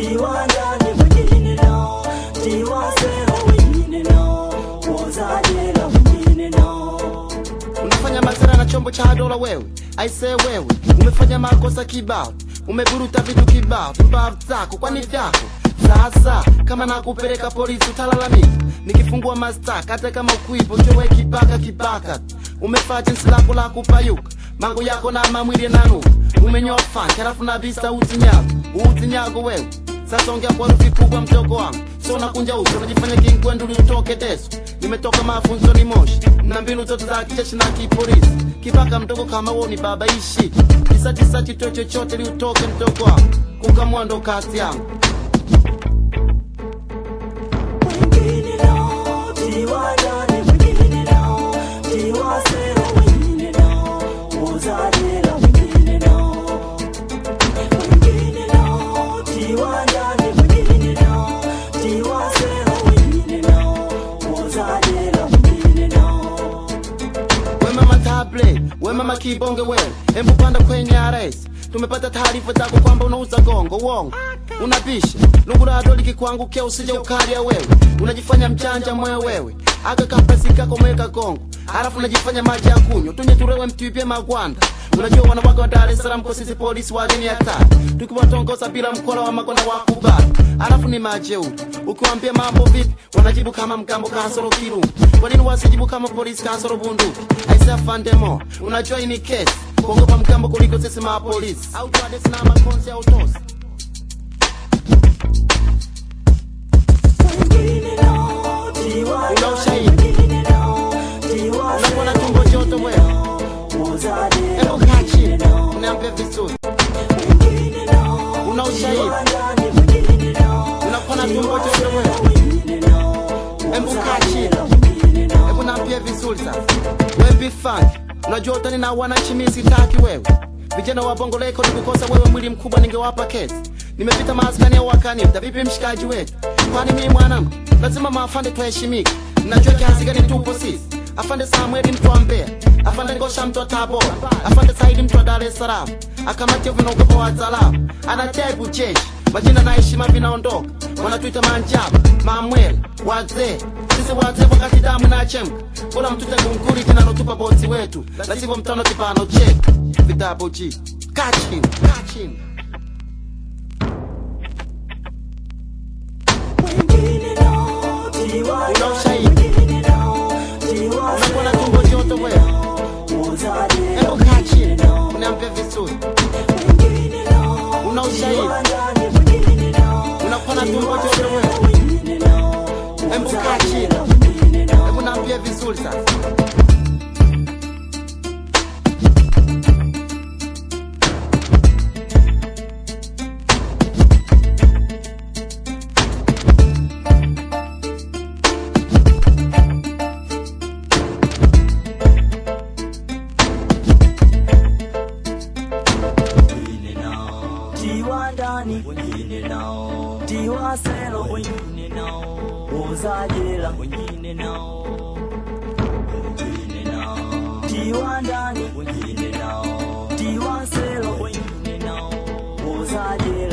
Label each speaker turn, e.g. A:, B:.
A: tiwa ndani wengine nao tiwa sero wengine nao woza jela wengine nao
B: unafanya masara na chombo cha dola wewe aisee wewe umefanya makosa kibao umeburuta vitu kibao mbavu zako kwani vyako sasa kama nakupeleka polisi utalalamika nikifungua mastaka hata kama ukwipo chowe kibaka kibaka umefaa jinsi lako la kupayuka mango yako na mamwili nanuka umenyoa fanki halafu na visa utinyago utinyago wewe sasa ongea kwa rufi kubwa mdogo wangu so nakunja uso unajifanya kingwenduli utoke deso nimetoka mafunzoni moshi na mbinu zote za kijeshi na kipolisi kibaka mdogo kama wewe ni baba ishi kisachisa chito chochote liutoke mdogo wangu kukamua ndo kazi yangu
A: wengine nao tiwa ndani wengine nao tiwa sero wengine nao woza jela wengine nao wengine nao tiwa ndani wengine nao tiwa sero wengine nao woza jela wengine nao
B: we mama table we mama kibonge wewe embu panda kwenye ares tumepata taarifa zako kwamba unauza gongo uongo unapisha lungurado likikuangukia usije ukalia wewe unajifanya mchanja mwe wewe aka kapesi kako mweka gongo halafu unajifanya maji ya kunywa tunye turewe mtuipie magwanda unajua wanawake wa Dar es Salaam kwa sisi polisi wageni hatari tukiwatongoza bila mkola wa makonda wa kubali halafu ni majeuri ukiwaambia mambo vipi wanajibu kama mgambo kasoro kirungu kwa nini wasijibu kama polisi kasoro bunduki aisa fandemo unajua hii ni kesi kuogopa mgambo kuliko sisi mapolisi au tuadesi na makonzi au tosi
A: wengine nao tiwa
B: Una
A: ndani
B: ushahidi?
A: wengine nao tiwa
B: unakuwa na
A: sero
B: tumbo joto wewe
A: woza jela
B: hebu kaa
A: wengine
B: chini
A: nao
B: uniambie vizuri
A: wengine nao
B: una ushahidi
A: tiwa ndani wengine nao
B: unakuwa na tumbo joto wewe
A: wengine nao
B: hebu kaa
A: woza
B: chini
A: jela wengine nao
B: hebu naambie vizuri sasa we bifunk unajua utani na wananchi mimi sitaki wewe vijana wa bongo leko nikukosa wewe mwili mkubwa ningewapa kesi nimepita maaskani ya wakani vipi mshikaji wetu kwani mimi mwanamke lazima maafande tuheshimike najua kiasi gani tupo sisi afande samweli mtu wa mbea afande ngosha mtu wa tabora afande saidi mtu wa dar es salaam akamatia vinaogopa wa salamu anataibu jeshi majina na heshima vinaondoka wanatuita manjaba mamwele wazee sisi wazee wakati damu na chemka bora mtute gunguri kinalotupa bosi wetu la sivyo mtano kipano chetu vitabu ji kachini kachini
A: wengine nao tiwa
B: Una
A: ndani
B: ushahidi?
A: wengine nao tiwa
B: unakuwa na
A: sero
B: tumbo joto wewe
A: woza jela
B: hebu kaa chini
A: wengine nao
B: uniambie vizuri
A: wengine nao
B: una ushahidi
A: tiwa ndani wengine nao
B: unakuwa na tumbo joto wewe
A: wengine nao
B: hebu kaa chini
A: wengine nao
B: hebu naambie vizuri sasa
A: wengine nao tiwa ndani wengine nao tiwa sero wengine nao woza jela wengine nao wengine nao tiwa ndani wengine nao tiwa sero wengine nao woza jela